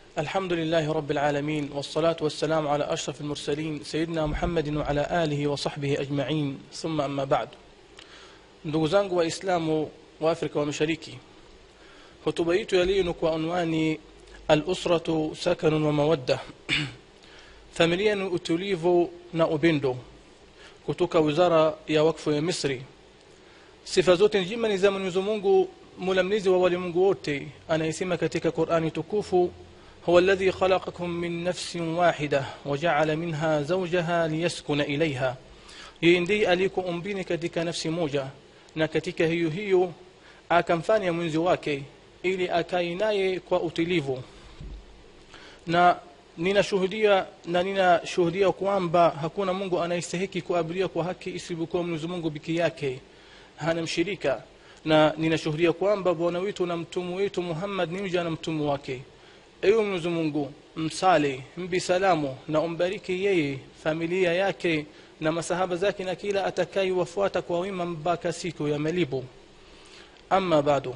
الحمد لله رب العالمين والصلاة والسلام على أشرف المرسلين سيدنا محمد وعلى آله وصحبه أجمعين ثم أما بعد ndugu zangu waislamu wa afrika wa mashariki hotuba yetu ya leo ni kwa unwani alusratu sakanun wa mawadda familia ni utulivu na upendo kutoka wizara ya wakfu ya misri sifa zote njema ni za mwenyezi mungu mula mlezi wa walimwengu wote anayesema katika qurani tukufu هو الذي خلقكم من نفس واحدة وجعل منها زوجها ليسكن إليها yeye ndiye aliyekuumbini katika nafsi moja na katika hiyo hiyo akamfanya mwenzi wake ili akae naye kwa utulivu na ninashuhudia na ninashuhudia kwamba hakuna mungu anayestahiki kuabudiwa kwa haki isipokuwa mwenyezi mungu peke yake hana mshirika na ninashuhudia kwamba bwana wetu na mtumu wetu muhammad ni mja na mtumu wake ewe mwenyezi mungu msali mbi salamu na umbariki yeye familia yake na masahaba zake na kila atakayewafuata kwa wema mpaka siku ya malipo ama bado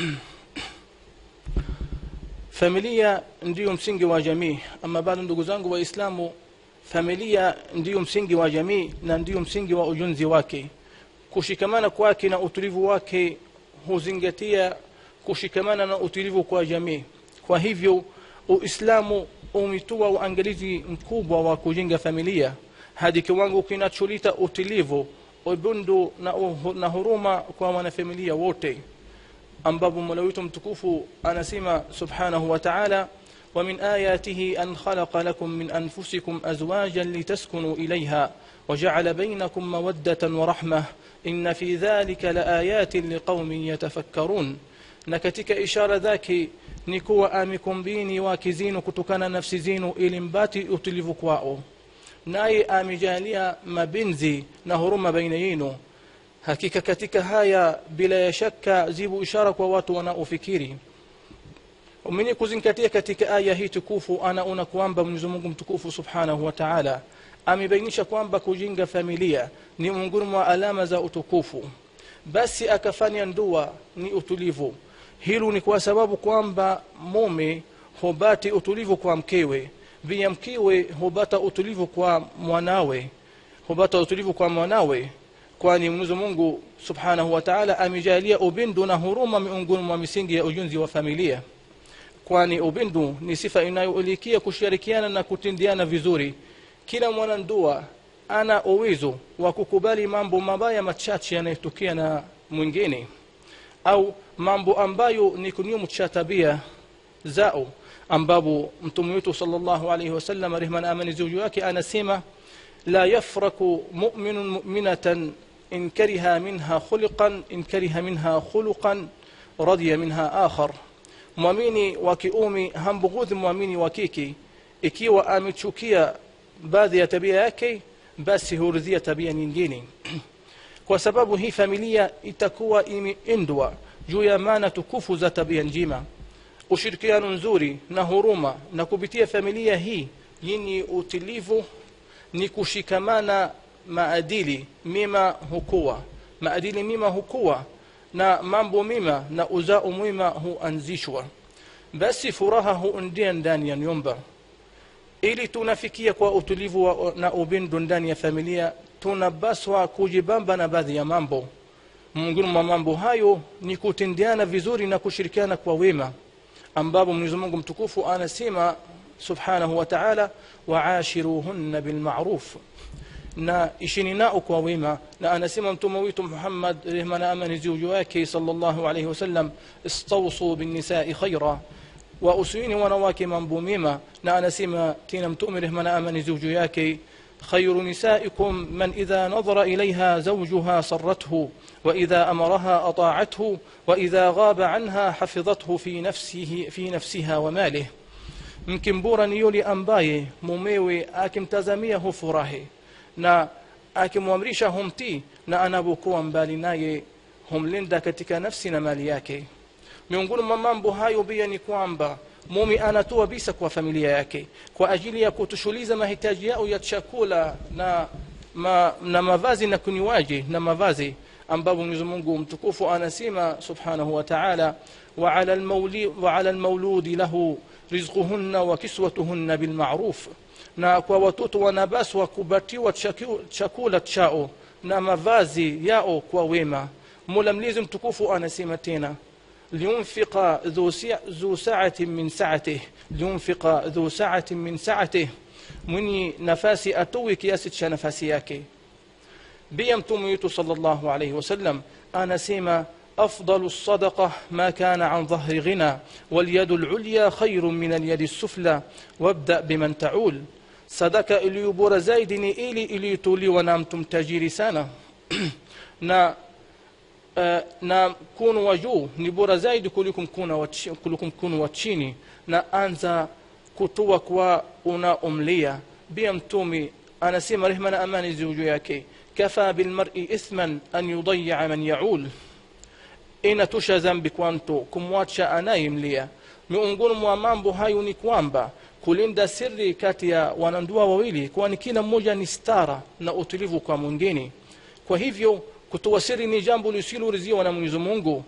familia ndiyo msingi wa jamii ama bado ndugu zangu waislamu familia ndiyo msingi wa jamii na ndiyo msingi wa ujenzi wake kushikamana kwake na utulivu wake huzingatia kushikamana na utulivu kwa jamii kwa hivyo uislamu umetoa uangalizi mkubwa wa kujenga familia hadi kiwango kinacholeta utulivu ubundu na, uh, na huruma kwa wanafamilia wote ambapo mola wetu mtukufu anasema subhanahu wa taala ومن آياته أن خلق لكم من أنفسكم أزواجا لتسكنوا إليها وجعل بينكم مودة ورحمة إن في ذلك لآيات لقوم يتفكرون نكتك إشارة ذاك ni kuwa amekumbini wake zinu kutokana nafsi zinu ili mbati utulivu kwao naye amejalia mapenzi na huruma baina yenu hakika katika haya bila ya shaka zibu ishara kwa watu wanaofikiri mwenye kuzingatia katika aya hii tukufu anaona kwamba mwenyezi mungu mtukufu subhanahu wa taala amebainisha kwamba kujenga familia ni miongoni mwa alama za utukufu basi akafanya ndua ni utulivu hilo ni kwa sababu kwamba mume hubati utulivu kwa mkewe pia mkewe hubata utulivu kwa mwanawe hubata utulivu kwa mwanawe kwani mwenyezi mungu subhanahu wa taala amejalia upendo na huruma miongoni mwa misingi ya ujenzi wa familia kwani upendo ni sifa inayoelikia kushirikiana na kutendeana vizuri kila mwanandua ana uwezo wa kukubali mambo mabaya machache yanayotokea na mwingine au mambo ambayo ni kinyume cha tabia zao ambapo mtume wetu sallallahu alayhi wasallam rehma na amani juu yake anasema la yafraku mu'minun mu'minatan in kariha minha khuluqan in kariha minha khuluqan radiya minha akhar mwamini wa kiume hambughudhi mwamini wa kike ikiwa amechukia baadhi ya tabia yake basi huridhia tabia nyingine kwa sababu hii familia itakuwa imeendwa juu ya maana tukufu za tabia njema ushirikiano nzuri na huruma na kupitia familia hii yenye utulivu ni kushikamana maadili mema hukuwa maadili mema hukuwa na mambo mema na uzao mwema huanzishwa basi furaha huundia ndani ya nyumba ili tunafikia kwa utulivu wa, na upendo ndani ya familia tunapaswa kujibamba na baadhi ya mambo miongoni mwa mambo hayo ni kutendeana vizuri na kushirikiana kwa wema ambapo mwenyezi mungu mtukufu anasema subhanahu wa taala waashiruhunna bilmaruf na ishini nao kwa wema na anasema mtume wetu muhammad rehma na amani juu yake sallallahu alayhi wasallam istawsu binnisai khaira wa usiini wanawake mambo mema na anasema tena mtume rehma na amani juu yake خير نسائكم من إذا نظر إليها زوجها صرته وإذا أمرها أطاعته وإذا غاب عنها حفظته في نفسه في نفسها وماله mke mbora ni yule ambaye mumewe akimtazamia hufurahi na akimwamrisha humtii na anapokuwa mbali naye humlinda katika nafsi na mali yake miongoni mwa mambo hayo pia ni kwamba mume anatoa bisa kwa familia yake kwa ajili ya kutushughuliza mahitaji yao ya chakula na, ma, na mavazi na kunywaji na mavazi ambapo mwenyezi mungu mtukufu anasema subhanahu wa taala وعلى, المولي وعلى المولود له رزقهن وكسوتهن بالمعروف na kwa watoto wanapaswa kupatiwa chaku- chakula chao na mavazi yao kwa wema mola mlezi mtukufu anasema tena liunfiqa dhu si- dhu saatin min saatih liunfiqa dhu saatin min saatih mwenye nafasi atowe kiasi cha nafasi yake pia mtume wetu sallallahu alayhi wasallam anasema أفضل الصدقة ما كان عن ظهر غنى واليد العليا خير من اليد السفلى وابدأ بمن تعول sadaka iliyo bora zaidi ni ili iliyotolewa na mtu mtajiri sana na uh, na mkono wa juu ni bora zaidi kuliko mkono wa chi- kuliko mkono wa chini na anza kutoa kwa unaomlia pia mtume anasema rehma na amani ziwe juu yake kafa bilmari ithman an yudayaa man yaul inatosha dhambi kwa mtu kumwacha anayemlia miongoni mwa mambo hayo ni kwamba kulinda siri kati ya wanandoa wawili kwani kila mmoja ni stara na utulivu kwa mwingine kwa hivyo kutoa siri ni jambo lisiloridhiwa na mwenyezi mungu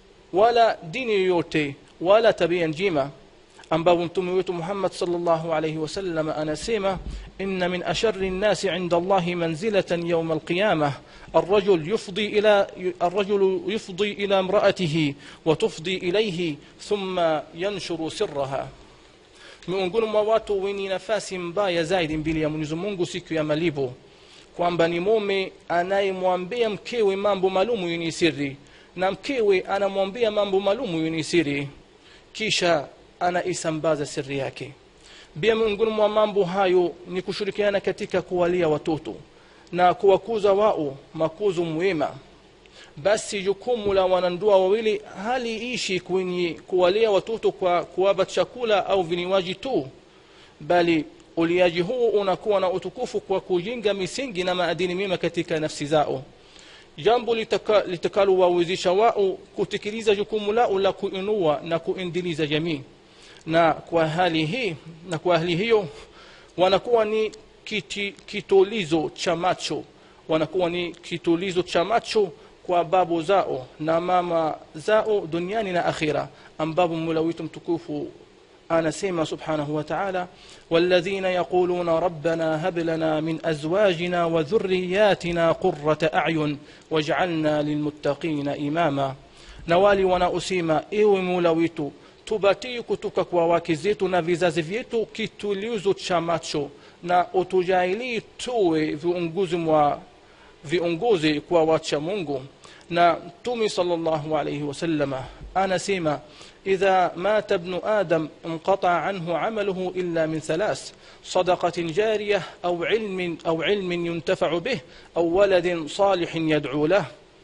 wala dini yoyote wala tabia njema ambapo mtume wetu muhammad salllahu alaihi wasallam anasema inna min ashari nnasi inda allahi manzilatan yauma alqiyama الرجل يفضي إلى الرجل يفضي إلى امرأته وتفضي إليه ثم ينشر سرها miongoni mwa watu wenye nafasi mbaya zaidi mbele ya mwenyezi mungu siku ya malipo kwamba ni mume anayemwambia mkewe mambo maalumu yenye siri na mkewe anamwambia mambo maalumu yenye siri kisha anaisambaza siri yake pia miongoni mwa mambo hayo ni kushirikiana katika kuwalia watoto na kuwakuza wao makuzo mwema basi jukumu la wanandoa wawili haliishi kwenye kuwalea watoto kwa kuwapa chakula au vinywaji tu bali uliaji huu unakuwa na utukufu kwa kujenga misingi na maadili mema katika nafsi zao jambo litaka- litakalowawezesha wao kutekeleza jukumu lao la kuinua na kuendeleza jamii na kwa hali hii na kwa hali hiyo wanakuwa ni kiti, kitulizo cha macho wanakuwa ni kitulizo cha macho kwa babu zao na mama zao duniani na akhira ambapo mola wetu mtukufu anasema subhanahu wa ta'ala والذين يقولون ربنا هب لنا من أزواجنا وذرياتنا قرة أعين واجعلنا للمتقين إماما na wale wanaosema ewe mola wetu tubatie kutoka kwa wake zetu na vizazi vyetu kitulizo cha macho na utujalie tuwe viongozi mwa viongozi kwa wacha mungu na mtume sallallahu alayhi wasallama anasema idha mata ibnu adam inqata anhu amaluhu illa min thalath صدقة جارية أو علم أو علم ينتفع به أو ولد صالح يدعو له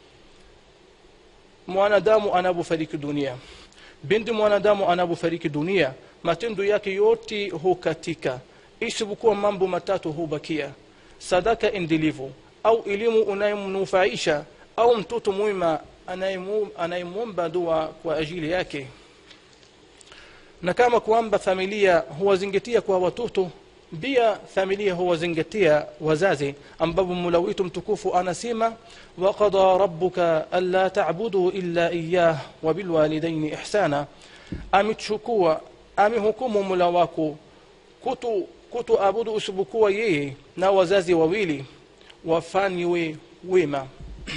mwanadamu anapofariki dunia binti mwanadamu anapofariki dunia matendo yake yote hukatika isipokuwa mambo matatu hubakia sadaka endelevu au elimu unayemnufaisha au mtoto mwema anayemu- anayemwomba dua kwa ajili yake na kama kwamba familia huwazingatia kwa watoto pia familia huwazingatia wazazi ambapo mula wetu mtukufu anasema waqada rabbuka alla tabudu illa iyah wa bilwalidaini ihsana amechukua amehukumu mula wako kutu kutoabudu usipokuwa yeye na wazazi wawili wafanywe wema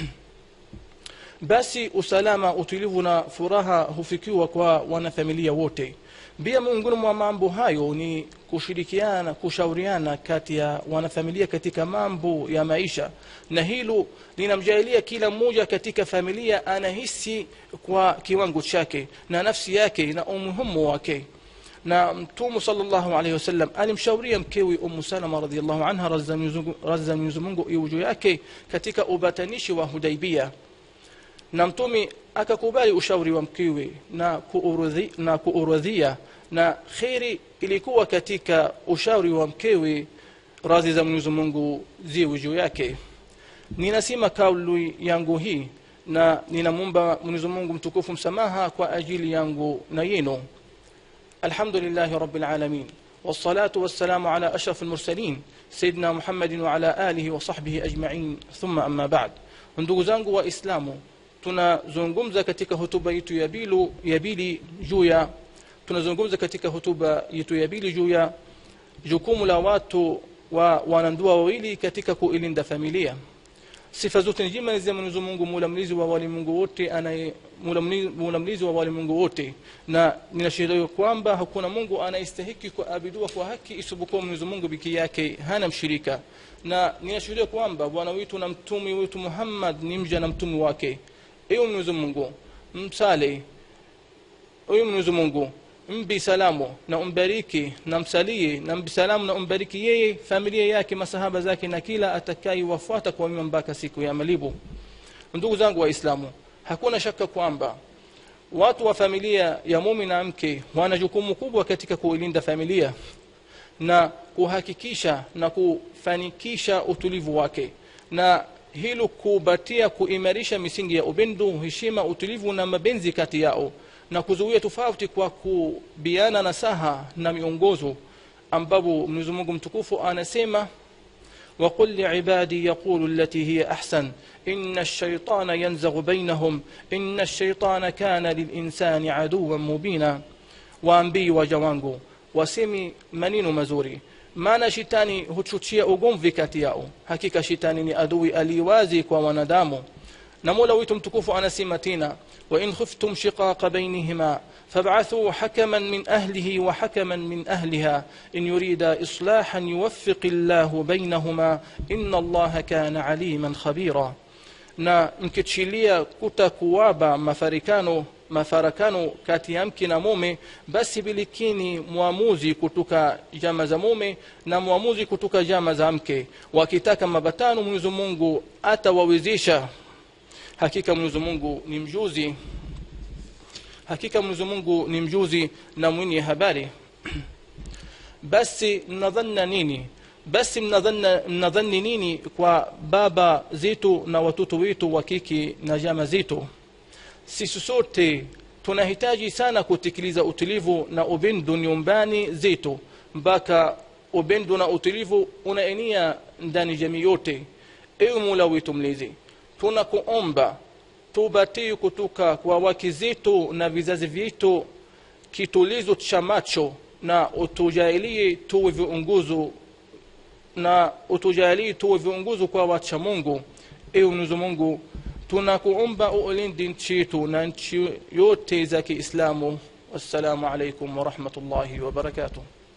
basi usalama utulivu na furaha hufikiwa kwa wanafamilia wote pia miongoni mwa mambo hayo ni kushirikiana kushauriana kati ya wanafamilia katika mambo ya maisha na hilo linamjalia kila mmoja katika familia anahisi kwa kiwango chake na nafsi yake na umuhimu wake na mtume sallallahu alaihi wasallam alimshauria mkewe umu salama radhiallahu anha razza mwenyezi mungu iwe juu yake katika ubatanishi wa hudaibia na mtume akakubali ushauri wa mkewe na kuurodhi- na kuurodhia na kheri ilikuwa katika ushauri wa mkewe radhi za mwenyezi mungu ziwe juu yake ninasema kauli yangu hii na ninamwomba mwenyezi mungu mtukufu msamaha kwa ajili yangu na yenu الحمد لله رب العالمين والصلاة والسلام على أشرف المرسلين سيدنا محمد وعلى آله وصحبه أجمعين ثم أما بعد ndugu zangu waislamu tunazungumza katika hotuba yetu ya bilu ya bili juu ya tunazungumza katika hotuba yetu ya bili juu ya jukumu la watu wa wanandoa wawili katika kuilinda familia sifa zote njema ni za mwenyezi mungu mula mlizi wa walimwengu wote anaye mula mlizi- mula mlizi wa walimwengu wote na ninashuhudia kwamba hakuna mungu anayestahiki kuabudiwa kwa haki isipokuwa mwenyezi mungu peke yake hana mshirika na ninashuhudia kwamba bwana wetu na mtume wetu muhammad ni mja na mtume wake ewe mwenyezi mungu msale ewe mwenyezi mungu mbi salamu na umbariki na msalie na mbi salamu na umbariki yeye familia yake masahaba zake na kila atakayewafuata kwa wema mpaka siku ya malibu ndugu zangu waislamu hakuna shaka kwamba watu wa familia ya mume na mke wana jukumu kubwa katika kuilinda familia na kuhakikisha na kufanikisha utulivu wake na hilo kubatia kuimarisha misingi ya upendo heshima utulivu na mapenzi kati yao na kuzuia tofauti kwa kubiana nasaha na miongozo ambapo mwenyezi mungu mtukufu anasema وقل لعبادي يقولوا التي هي أحسن إن الشيطان ينزغ بينهم إن الشيطان كان للإنسان عدوا مبينا waambii waja wangu wasemi maneno mazuri maana shetani huchochea ugomvi kati yao hakika shetani ni adui aliwazi kwa wanadamu na mola wetu mtukufu anasema tena wain khiftum shiqaqa bainihima fab'athuu hakaman min ahlihi wa hakaman min ahliha in yurida islahan yuwaffiqi llahu bainahuma inna allaha kana aliman khabira na mkichilia kutakuwaba mafarikano mafarakano kati ya mke na mume basi bilikini mwamuzi kutoka jama za mume na mwamuzi kutoka jama za mke wakitaka mabatano mwenyezi mungu atawawezesha hakika mwenyezi mungu ni mjuzi hakika mwenyezi mungu ni mjuzi na mwenye habari basi mnadhanna nini basi mnadhanna mnadhani nini kwa baba zetu na watoto wetu wa kike na jama zetu sisi sote tunahitaji sana kutekeleza utulivu na upendo nyumbani zetu mpaka upendo na utulivu unaenea ndani jamii yote ewe mola wetu mlezi tunakuomba tubatie kutoka kwa wake zetu na vizazi vyetu kitulizo cha macho na utujalie tuwe viongozo na utujalie tuwe viongozo kwa wacha mungu ewe mwenyezi mungu tunakuomba ulinde nchi yetu na nchi yote za kiislamu wassalamu alaikum warahmatullahi wabarakatuh